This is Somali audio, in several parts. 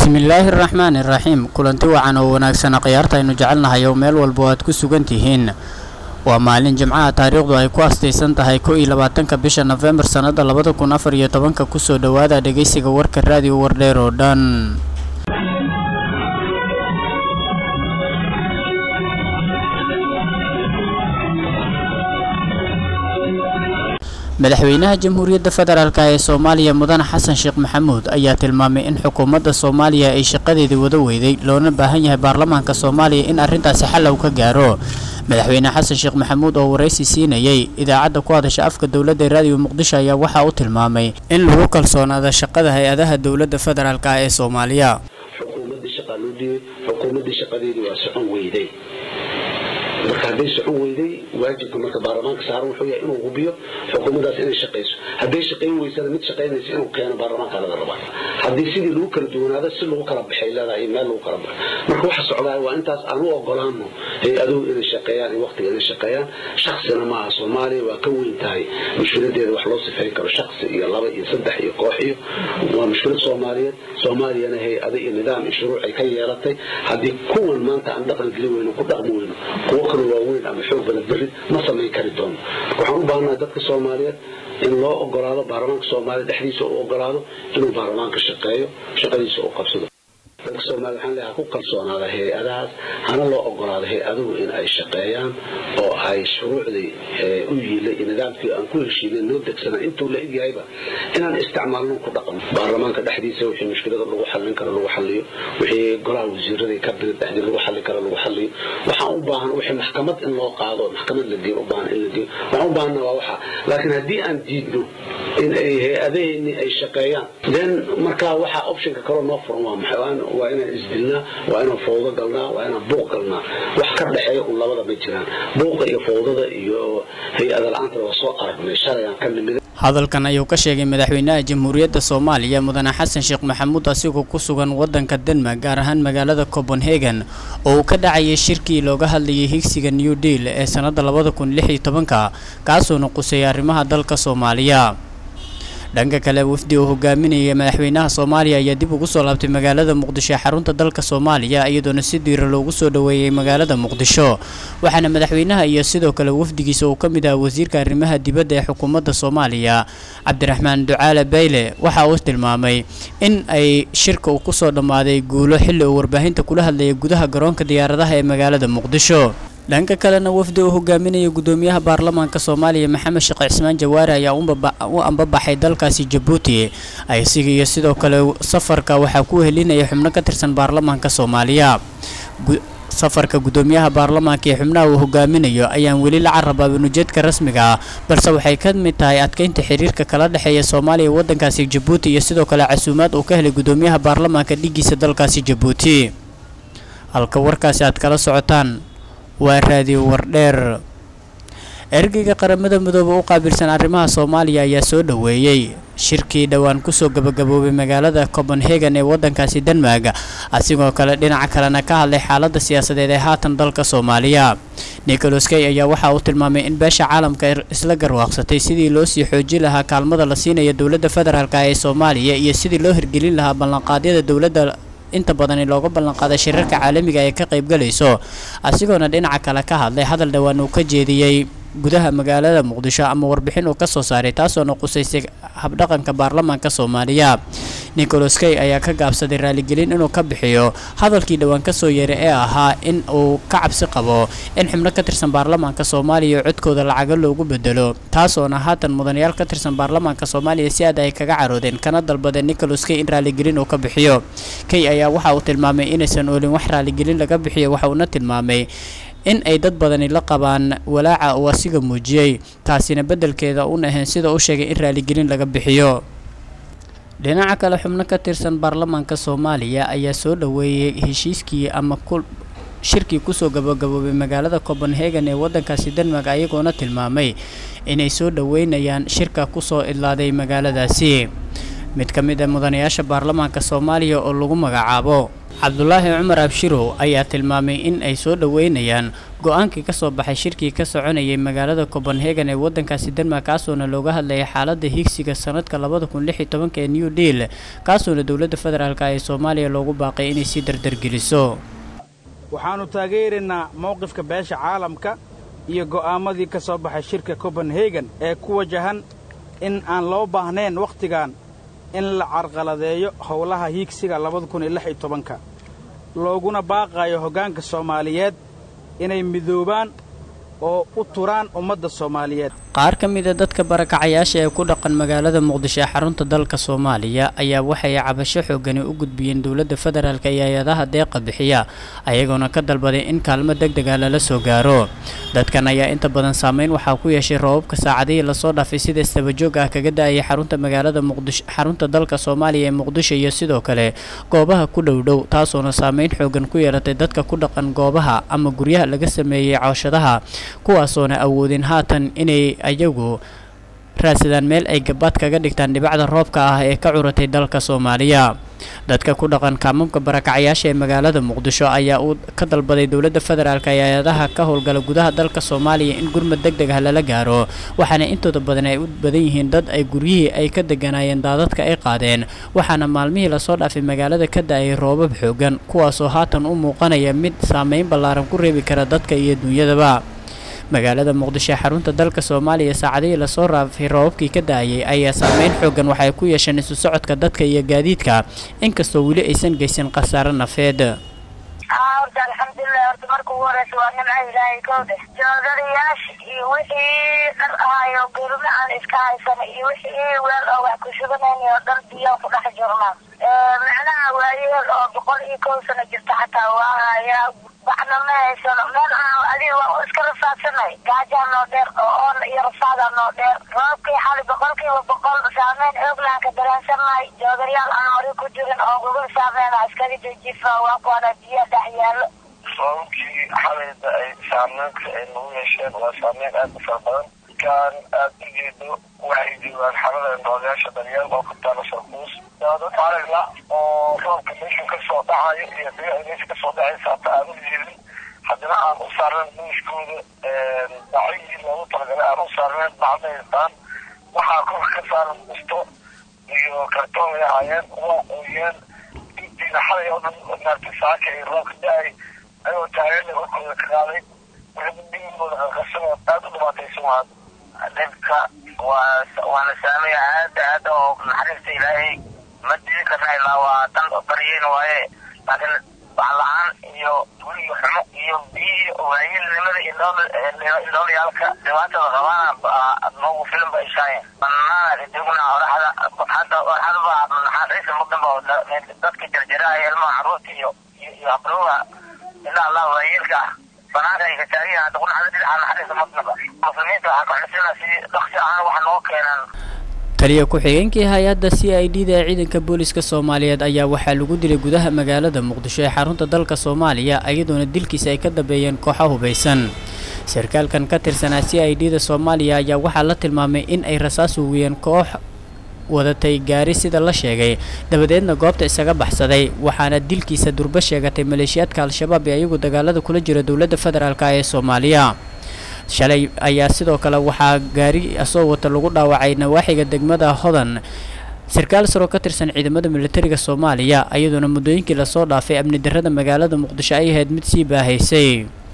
bismillaahi araxmaani iraxiim kulanti wacan oo wanaagsan khiyaarta aynu jecelnahay oo meel walba aad ku sugan tihiin waa maalin jimcaha taariikhdu ay ku astaysan tahay ko iyo labaatanka bisha nofembar sannada labada kun afar iyo tobanka kusoo dhowaada dhegeysiga warka raadiyo wardheer oo dhan madaxweynaha jamhuuriyadda federaalk ee soomaaliya mudane xasan sheekh maxamuud ayaa tilmaamay in xukuumadda soomaaliya ay shaqadeedii wada weyday loona baahan yahay baarlamaanka soomaaliya in arrintaasi xallow ka gaaro madaxweyne xasan sheekh maxamuud oo waraysi siinayay idaacadda ku hadasha afka dowladda ee raadiyo muqdisho ayaa waxaa u tilmaamay in lagu kalsoonaada shaqada hay-adaha dowladda federaalk ee soomaaliya xukuumaddii shaqaa loo dhiibay xukuumaddii shaqadeedii waa socon weyday marka hadday socon weyday waajibka marka baarlamaanka saaran wuxuu yahay inuu hubiyo xukuumaddaas inay shaqayso hadday shaqayn weysana mid shaqaynaysa inuu keeno baarlamaanka laga rabaa haddii sidii lagu kala duwanaado si lagu kala baxay leedahay meel lagu kala baxo marka waxa socdaa waa intaas aan u ogolaano hay-aduhu inay shaqeeyaan iyo waqtiga inay shaqeeyaan shaksina maaha soomaaliya waa ka weyn tahay mushkiladeeda wax loo sifeyn karo shaksi iyo laba iyo saddex iyo koox iyo waa mushkilad soomaaliyeed soomaaliyana hay-ado iyo nidaam iyo shuruuc ay ka yeelatay haddii kuwan maanta aan dhaqan geli weyno ku dhaqmi weyno kuwo kale waaweyn ama xoog badan berri ma samayn kari doono waxaan u baahanaha dadka soomaaliyeed in loo ogolaado baarlamaanka soomaaliya dhexdiisa u ogolaado inuu baarlamaanka shaqeeyo shaqadiisa u qabsado dadka soomaliya waxaan leeyahay ku kalsoonaada hay-adahaas hana loo ogolaado hay-aduhu in ay shaqeeyaan oo ay shuruucdii u yiilay iyo nidaamkii aan ku heshiinay noo degsanaa intuu la egyahayba inaan isticmaalno ku dhaqan baarlamaanka dhexdiisa wixii mushkilada lagu xallin karo lagu xalliyo wixii golaha wasiirada kabinet dhexdii lagu xallin karo lagu xalliyo waxaan u baahan wixii maxkamad in loo qaado maxkamad la geeyo u baahan in la geeyo waxaan u baahana waa waxa laakiin haddii aan diidno in ay hay-adaheenni ay shaqeeyaan then markaa waxa optionka kaloo noo furan waa maxay waa inaan isdilnaa waa inaan fawdo galnaa waa inaan buuq galnaa wax ka dhexeeya un labada ma jiraan buuqa iyo fawdada iyo hay-ada la-aantana waa soo aragnay shalayaan ka nimid hadalkan ayuu ka sheegay madaxweynaha jamhuuriyadda soomaaliya mudane xasan sheekh maxamuud asigoo ku sugan waddanka denmark gaar ahaan magaalada copenhagen oo uu ka dhacayay shirkii looga hadlayay higsiga new deal ee sannadda labada kun lix iyo tobanka kaasuuna quseeyay arrimaha dalka soomaaliya dhanka kale wafdi uu hogaaminayay madaxweynaha soomaaliya ayaa dib ugu soo laabtay magaalada muqdisho ee xarunta dalka soomaaliya iyadoona si diira loogu soo dhoweeyey magaalada muqdisho waxaana madaxweynaha iyo sidoo kale wafdigiisa uu ka mid ah wasiirka arrimaha dibadda ee xukuumadda soomaaliya cabdiraxmaan ducaale bayle waxa uu tilmaamay in ay shirka uu kusoo dhammaaday guulo xilli uu warbaahinta kula hadlayay gudaha garoonka diyaaradaha ee magaalada muqdisho dhanka kalena wafdi uu hogaaminaya gudoomiyaha baarlamaanka soomaaliya maxamed sheekh cismaan jawaare ayaa u ambabaxay dalkaasi jabuuti aysiga iyo sidoo kale safarka waxaa ku helinaya xubno ka tirsan baarlamaanka soomaaliya safarka gudoomiyaha baarlamaanka ee xubnaha uu hogaaminayo ayaan weli la carabaabin ujeedka rasmiga ah balse waxay ka mid tahay adkeynta xiriirka kala dhexeeya soomaaliya waddankaasi jabuuti iyo sidoo kale casuumaad uu ka helay gudoomiyaha baarlamaanka dhigiisa dalkaasi jabuuti halka warkaasi aad kala socotaan waa raadiyo wardheer ergeyga qaramada midoobe u qaabilsan arrimaha soomaaliya ayaa soo dhoweeyey shirkii dhowaan kusoo gabagaboobay magaalada copenhagen ee waddankaasi denmark asigoo kale dhinaca kalena ka hadlay xaaladda siyaasadeed ee haatan dalka soomaaliya nicholas kay ayaa waxa uu tilmaamay in beesha caalamka isla garwaaqsatay sidii loo sii xoojin lahaa kaalmada la siinaya dowladda federaalk ee soomaaliya iyo sidii loo hirgelin lahaa ballanqaadyada dowladda inta badani looga ballanqaaday shirarka caalamiga ee ka qaybgalayso asigoona dhinaca kale ka hadlay hadal dhowaan uu ka jeediyey gudaha magaalada muqdisho ama warbixin uu ka soo saaray taasoona qusaysay habdhaqanka baarlamaanka soomaaliya nicholas kay ayaa ka gaabsaday raaligelin inuu ka bixiyo hadalkii dhowaan kasoo yeeray ee ahaa in uu ka cabsi qabo in xubno ka tirsan baarlamaanka soomaaliya codkooda lacago loogu bedelo taasoona haatan mudanayaal ka tirsan baarlamaanka soomaaliya si aad ay kaga caroodeen kana dalbadeen nicholas kay in raaligelin uu ka bixiyo kay ayaa waxa uu tilmaamay inaysan oolin wax raaligelin laga bixiyo waxa uuna tilmaamay in ay dad badani la qabaan walaaca uu asiga muujiyey taasina beddelkeeda uun ahayn sida u sheegay in raaligelin laga bixiyo dhinaca kale xubno ka tirsan baarlamaanka soomaaliya ayaa soo dhoweeyey heshiiskii ama ku shirkii kusoo gabagaboobay magaalada copenhagen ee waddankaasi denmark ayagoona tilmaamay inay soo dhoweynayaan shirka kusoo idlaaday magaaladaasi mid ka mid a mudanayaasha baarlamaanka soomaaliya oo lagu magacaabo cabdulaahi cumar abshirow ayaa tilmaamay in ay soo dhoweynayaan go-aankii kasoo baxay shirkii ka soconayay magaalada copenhagen ee wadankaasi denmark kaasoona looga hadlayay xaalada higsiga sanadka labada kun lix iyo tobanka ee new deal kaasoona dowladda federaalk ee soomaaliya loogu baaqay inay sii dardargeliso waxaannu taageeraynaa mowqifka beesha caalamka iyo go'aamadii ka soo baxay shirka copenhagen ee ku wajahan in aan loo baahnayn wakhtigan in la carqaladeeyo howlaha hiigsiga labada kun iyo lix iyo tobanka looguna baaqaayo hoggaanka soomaaliyeed inay midoobaan oo u turaan ummadda soomaaliyeed qaar ka mida dadka barakacayaasha ee ku dhaqan magaalada muqdisho ee xarunta dalka soomaaliya ayaa waxay cabasho xoogani u gudbiyeen dowladda federaalk iyo hay-adaha deeqa bixiya ayagoona ka dalbaday in kaalmo deg dega lala soo gaaro dadkan ayaa inta badan saameyn waxaa ku yeeshay roobabka saacadihii lasoo dhaafay sida istabajoog ah kaga da-ayay xarunta magaalada muqdisho xarunta dalka soomaaliya ee muqdisho iyo sidoo kale goobaha ku dhowdhow taasoona saameyn xoogan ku yeelatay dadka ku dhaqan goobaha ama guryaha laga sameeyey cooshadaha kuwaasoona awoodin haatan inay ayagu raadsadaan meel ay gabaad kaga dhigtaan dhibacda roobka ah ee ka curatay dalka soomaaliya dadka ku dhaqan kaamamka barakacyaasha ee magaalada muqdisho ayaa uu ka dalbaday dowladda federaalk ee hay-adaha ka howlgala gudaha dalka soomaaliya in gurmad deg deg ah lala gaaro waxaana intooda badan ay u badan yihiin dad ay guryihii ay ka deganaayeen daadadka ay qaadeen waxaana maalmihii lasoo dhaafay magaalada ka da-ay roobab xoogan kuwaasoo haatan u muuqanaya mid saameyn ballaaran ku reebi kara dadka iyo duunyadaba magaalada muqdisho ee xarunta dalka soomaaliya saacadihii lasoo raafay roobabkii ka da-ayay ayaa saameyn xoogan waxay ku yeesheen isu socodka dadka iyo gaadiidka inkastoo weli aysan geysan khasaaro nafeed horta alxamdulilah horta marka ugu horeysa waa nimca ilaahay kowde joodadayaasha iyo wixii dhar ahaayo gurme aan iska haysana iyo wixii weel oo wax ku shubanayna oo dhan biyo ku dhex jirnaa macnaha waayeel oo boqol iyo kow sano jirta xataa waa hayaa waxna ma haysano meel aan adiga waa iska rafaadsanay gaajaa noo dheer oo oon iyo rafaadaa noo dheer roobkii xali boqolkiiba boqol saameyn xooglaan ka dareensannahay joodarayaal aan mari ku jirin oo gugul saameynaa iskaga dejifa waa kuwana biyo dhex yaallo roobabkii xalayda ay saameynka ay nagu yeesheen waa saameyn aad u fara badan kan aad u jeedo waxay joogaan xalada noolayaasha daryeel oo ku taala sarkuus daadad aragla oo roobka meesha kasoo dhacayo iyo biyaha meesha kasoo dhacaysa hata aan u jeedin haddana aan u saarnayn buushkooda bacigii loogu talagalay aan u saarnayn bacdaystaan waxaa korka ka saaran busto iyo kartoon ay ahaayeen waa quuyeen intiina xalay oo dhan maartay saaka iyo roobka da-ay ayagoo taageerna warkooda ka qaaday wixii dhigooda qarqarsanoo aad u dhibaataysan waa dhibka waa waana saamaya aada aada oo naxariista ilaahay ma dili karna ilaa waa tan baryeyn waaye laakiin wax la-aan iyo guriga xumo iyo biyihi waayilnimada indhoolayaalka dhibaatada qabaana noogu filan ba ishaayen banaana joogna oraxda hadda oraxda baa naxariista mudanba dadka jarjaraya ilmaha caruurta iyo iyo habrooga ilaa allah waayeelka ah banaanka ay ka taagan hadda kunaxda dhinaca naxariista mudanba muslimiinta waxaa ka xusina si dhaksi ahaan wax noo keenan taliya ku-xigeenkii hay-adda c i d da ee ciidanka booliska soomaaliyeed ayaa waxaa lagu dilay gudaha magaalada muqdisho ee xarunta dalka soomaaliya iyadoona dilkiisa ay ka dambeeyeen kooxo hubaysan sarkaalkan ka tirsanaa c i d da soomaaliya ayaa waxaa la tilmaamay in ay rasaas uugiyeen koox wadatay gaari sida la sheegay dabadeedna goobta isaga baxsaday waxaana dilkiisa durbo sheegatay maleeshiyaadka al-shabaab ee iyagu dagaalada kula jira dowladda federaalk ee soomaaliya shalay ayaa sidoo kale waxaa gaari asoo wata lagu dhaawacay nawaaxiga degmada hodan sarkaal saroo ka tirsan ciidamada militariga soomaaliya iyadoona muddooyinkii lasoo dhaafay amni darrada magaalada muqdisho ay ahayd mid sii baahaysay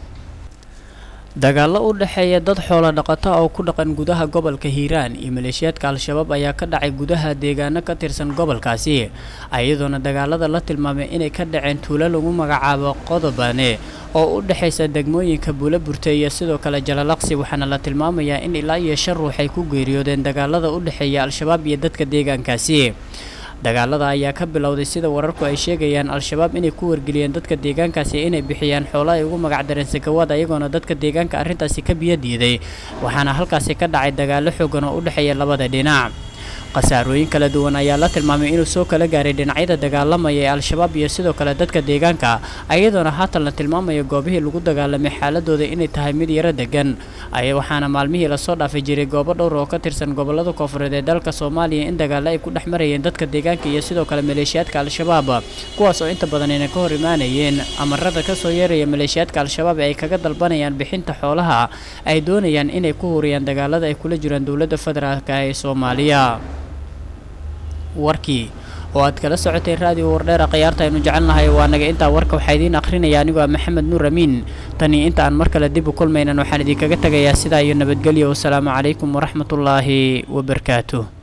dagaallo u dhexeeya dad xoolo dhaqato oo ku dhaqan gudaha gobolka hiiraan iyo maleeshiyaadka al-shabaab ayaa ka dhacay gudaha deegaano ka tirsan gobolkaasi iyadoona dagaalada la tilmaamay inay ka dhaceen tuulo lagu magacaabo qodobane oo u dhexaysa degmooyinka buulaburte iyo sidoo kale jalalaqsi waxaana la tilmaamayaa in ilaa iyo shan ruux ay ku geeriyoodeen dagaalada u dhexeeya al-shabaab iyo dadka deegaankaasi dagaalada ayaa ka bilowday sida wararku ay sheegayaan al-shabaab inay ku wargeliyeen dadka deegaankaasi inay bixiyaan xoolo ay ugu magacdareen sakawaad ayagoona dadka deegaanka arrintaasi ka biyo diiday waxaana halkaasi ka dhacay dagaallo xoogan oo u dhexeeya labada dhinac khasaarooyin kala duwan ayaa la tilmaamay inuu soo kala gaaray dhinacyada dagaalamaya ee al-shabaab iyo sidoo kale dadka deegaanka iyadoona haatan la tilmaamayo goobihii lagu dagaalamay xaaladooda inay tahay mid yaro degan waxaana maalmihii lasoo dhaafay jiray goobo dhowr oo ka tirsan gobolada koofureed ee dalka soomaaliya in dagaalo ay ku dhex marayeen dadka deegaanka iyo sidoo kale maleeshiyaadka al-shabaab kuwaas oo inta badan ayna ka hor imaanayeen amarada kasoo yeeraya maleeshiyaadka al-shabaab ee ay kaga dalbanayaan bixinta xoolaha ay doonayaan inay ku huriyaan dagaalada ay kula jiraan dowladda federaalk ee soomaaliya warkii oo aad kala socotay raadiyo wardheera khiyaarta aynu jecelnahay waa naga intaa warka waxaa idiin akhrinaya anigoo ah maxamed nuur amiin tani inta aan mar kale dib u kulmaynan waxaan idinkaga tegayaa sidaa iyo nabadgelyo wasalaamu calaykum waraxmatullaahi wabarakaatuh